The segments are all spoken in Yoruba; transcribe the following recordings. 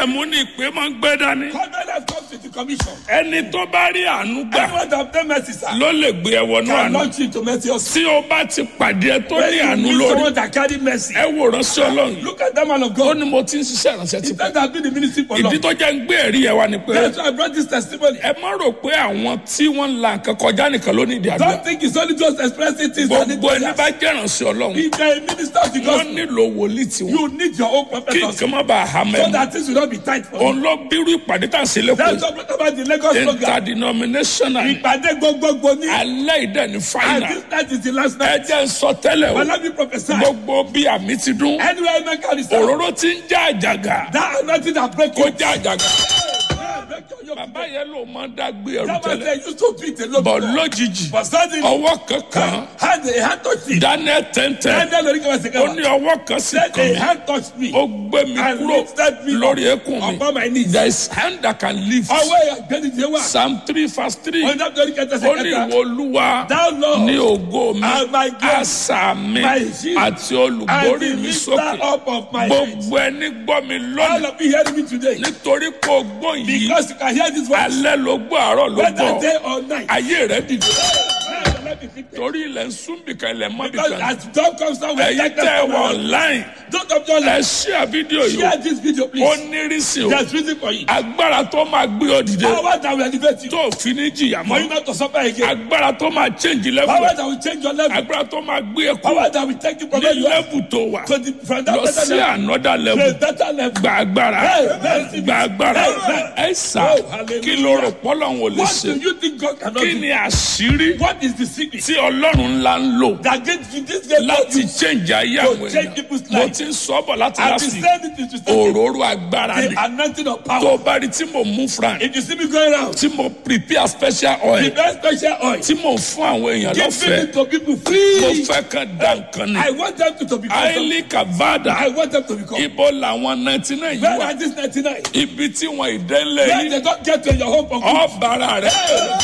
májẹ̀mú ni ìpè máa ń gbé dání. Covenant comes with the commission. ẹni tó bá rí àánú gbà Anyone that obtain mercy, sir, ló lè gbé ẹ wọnú can àánú. launch you to mercy also. tí o bá ti pàdé ẹ tó When ní you àánú meet lórí someone that carry mercy, ẹ wò ránṣẹ́ ọlọ́run. look at that man of ó God. ní mo ti ń ṣiṣẹ́ ìránṣẹ́ ti He pẹ́. said that been the ministry for long. ìdí tó jẹ́ ń gbé ẹ̀rí ẹ wá ni pé That's why I brought this testimony. ẹ má rò pé àwọn tí wọ́n ń la nǹkan kọjá nìkan ló ní ìdí àdúrà. Don't think it's only just expressing things that need gbogbo ẹni prayers. bá jẹ́ ìránṣẹ́ ọlọ́run If you're a minister of the wọ́n gospel, nílò wòlíì tiwọn you need your own prophet kí also. nǹkan má bàa hà So mẹ́mu. that things will not be tight for you. òun ló bírú ìpàdé tá à ń ṣe lẹ́kọ̀ọ́ That's what about the Lagos program. interdenominational Ìpàdé gbogbogbò ní. alẹ́ ìdẹ́ ní And fáìnà this night is the last ẹ night. jẹ́ ń sọ tẹ́lẹ̀ But o let me prophesy. gbogbo bí àmì ti dún Anywhere I make a result, òróró ti ń já àjàgà that anointing that break kó you. já àjàgà Break your yoke. bàbá yẹn ló máa ń dágbé ẹrù That was tẹ́lẹ̀ they used to beat a lot bọ̀ of people. lójijì But suddenly, ọwọ́ kankan hand, a hand touched me. daniel tẹ́ntẹ́ And then the Lord was ó ní ọwọ́ kan sí Then kan a mi hand touched me. ó gbé mi And kúrò lifted me lórí up eékún mi upon my knees. there is hand that can lift Ọwọ́ ìgbẹ́ni jẹ́ wà. psalm three verse three Ọjọ́ tó ní kẹta ó ní sẹ́kẹta. ìwọ olúwa Thou Lord, ní ògo mi and my glory, àṣà mi my shield, àti and olùborí the mi lifter sókè up of my head. gbogbo ẹni gbọ́ mi All lónìí of you hearing me today. nítorí kò gbọ́ yìí Because you can hear this voice. alẹ́ ló gbọ́ àárọ̀ ló Whether gbọ́ day or night. ayé rẹ̀ dìde Now, let me think. torí ilẹ̀ ń sún bìkan ilẹ̀ mọ́ Because bìkan as dawn comes down, we ẹ̀yin take tẹ́ ẹ them wọ online Don't of your ẹ life. ṣíà fídíò yìí Share this video, ó please. nírìsì o There's reason for it. agbára tó máa gbé ọ dìde Power that will elevate you. tó fi ní jìyà For you mọ́ not to suffer again. agbára tó máa change level Power ẹ that will change your level. agbára tó máa gbé ẹ kú Power that will take you from ní where you are level tó wà to the from that lọ better sí level another to a level better level. gba agbára Hey, gba agbára Hey, ẹ sà Oh, hallelujah. kí ló rò pọ́lọ́hún ò lè What ṣe do you think God cannot kí do? ni àṣírí What is the secret tí ọlọ́run ńlá ń lò that gets you this get láti you change ayé to àwọn change èèyàn people's mo lives? ti ń sọ bọ̀ láti I've last been week saying it to start òróró agbára ni the anointing of tó power. o bá rí tí mo mú fran If you see me going around, tí mo prepare special the oil best special oil, tí mo fún àwọn èèyàn giving lọ́fẹ̀ẹ́ it to people mo free. fẹ́ kan dá nǹkan ni I want them to, to become. haile kavada I want them to become. ibo làwọn ninety nine yìí Where wà are these 99? ibi tí wọn ìdẹ́lẹ̀ Where yìí they don't get to your home for good. ọ̀bàrà rẹ̀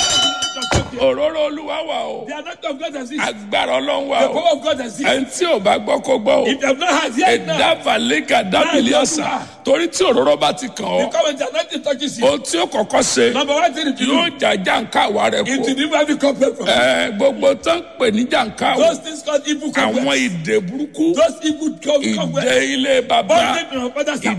The òróró olúwa wà o anointing of God has it. agbára ọlọ́run wà The o power of God has it. ẹni tí ò bá gbọ́ kó gbọ́ o If you have not had yet now, ẹ̀dáfàlẹ́kà dábìlì ọ̀sán torí tí òróró bá ti kàn ọ́ because when the anointing touches you, ohun tí ó kọ́kọ́ ṣe number one thing to yóò do jàjà nǹka àwa rẹ̀ is kú to remove every complaint from you. ẹ gbogbo tó ń pè ní jàǹká o Those things called evil àwọn complaints. ìdè burúkú Those evil com- ìdè complaints. ilé bàbá Bondage from your father's house.